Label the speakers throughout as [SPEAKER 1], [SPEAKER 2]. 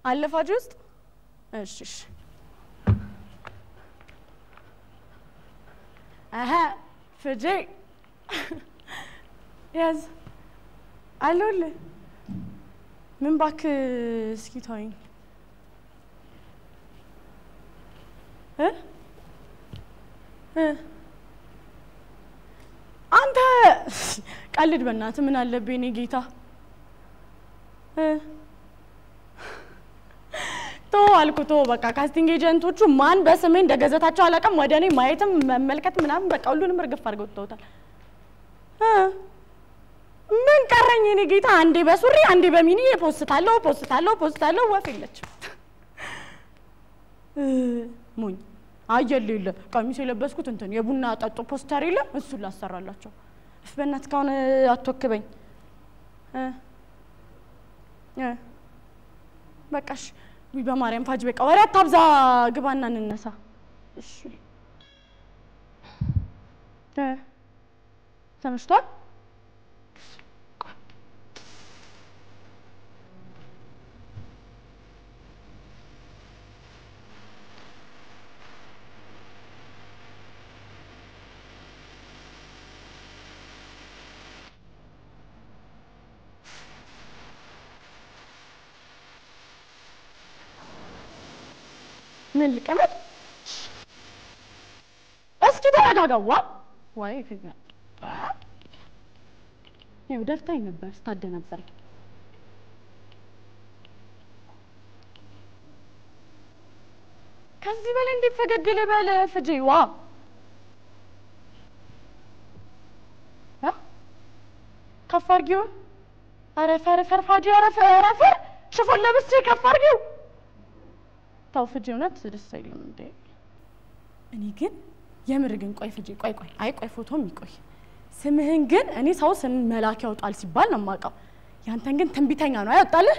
[SPEAKER 1] አለ ፋጅ ውስጥ እሺ እሺ አሀ ፍጄ ያዝ አለሁልህ። ምን እባክህ እስኪ ተወኝ እ እ አንተ ቀልድ በእናትህ ምን አለብህ የእኔ ጌታ እ ቶ አልኩ ቶ በቃ ካስቲንግ ኤጀንቶቹ ማን በስሜ እንደገዘታቸው አላውቅም። ወደ እኔ ማየትም መመልከት ምናምን በቃ ሁሉንም እርግፍ አድርገው ትተውታል። እ ምን ቀረኝ የእኔ ጌታ? አንዴ በሱሪ አንዴ በሚኒ ፖስታለሁ ፖስታለሁ ፖስታለሁ። ወፍ የለችም። እ ሞኝ አየለ የለ ቀሚስ የለበስኩት እንትን የቡና ጠጡ ፖስተር የለ እሱን ላሰራላቸው። እፍ በእናትህ ካሁን አትወክበኝ እ እ በቃሽ ውይ በማርያም ፋጅ በቃ ወሬ አታብዛ፣ ግባና እንነሳ። እሺ እ ተመሽቷል። ምን ልቀመጥ? እስኪ ተረጋጋዋ። ወይ ፊት ይኸው ደፍታኝ ነበር ስታደናበር። ከዚህ በላይ እንዴት ፈገግ ልበል? ፍጄ ዋ እ ከፍ አድርጊው። ኧረ ፈር ፈር ፋጂ ኧረ ፈር ፈር ሽፎን ለብሼ ከፍ አድርጊው። ታው ፍጄ እውነት ደስ አይልም እንዴ? እኔ ግን የምር ግን ቆይ ፍጄ ቆይ ቆይ አይ ቆይ ፎቶም ይቆይ ስምህን ግን እኔ ሰው ስም መላክ ያውጣል ሲባል ነው የማውቀው። ያንተን ግን ትንቢተኛ ነው አይወጣልህ።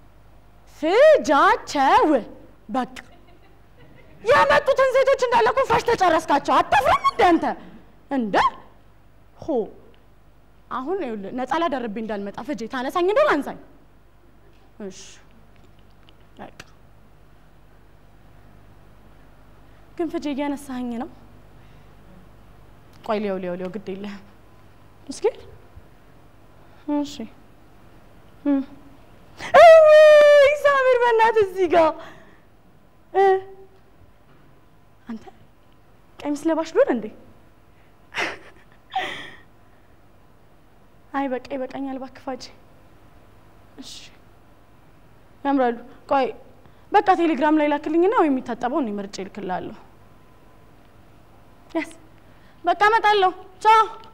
[SPEAKER 1] ፍጃቸው በቃ ያመጡትን ሴቶች እንዳለ እኮ ፋሽ ተጨረስካቸው። አታፍርም እንደ አንተ እንደ ሆ አሁን ይኸውልህ ነፃ ላደርብኝ እንዳልመጣ ፍጄ ታነሳኝ እንደሆነ አንሳኝ። እሺ በቃ ግን ፍጄ እያነሳኸኝ ነው። ቆይ ሊያው ሊያው ሊያው ግድ የለህም እስኪ እሺ እም። እይ ሳሚር በእናትህ እዚህ ጋር እ አንተ ቀሚስ ለባሽ ልሆን እንዴ? አይ በቃ ይበቃኛል፣ እባክህ ፋጂ። እሺ ያምራሉ። ቆይ በቃ ቴሌግራም ላይ ላክልኝና ወይ የሚታጠበው እኔ መርጬ እልክልሃለሁ። ያስ በቃ እመጣለሁ። ቻው